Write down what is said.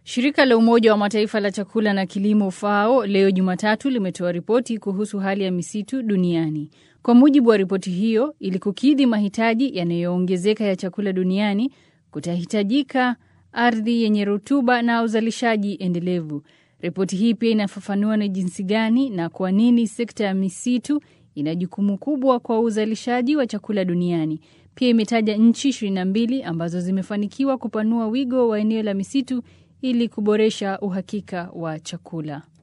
Shirika la Umoja wa Mataifa la chakula na kilimo FAO leo Jumatatu limetoa ripoti kuhusu hali ya misitu duniani. Kwa mujibu wa ripoti hiyo, ili kukidhi mahitaji yanayoongezeka ya chakula duniani, kutahitajika ardhi yenye rutuba na uzalishaji endelevu. Ripoti hii pia inafafanua ni jinsi gani na kwa nini sekta ya misitu ina jukumu kubwa kwa uzalishaji wa chakula duniani. Pia imetaja nchi 22 ambazo zimefanikiwa kupanua wigo wa eneo la misitu ili kuboresha uhakika wa chakula.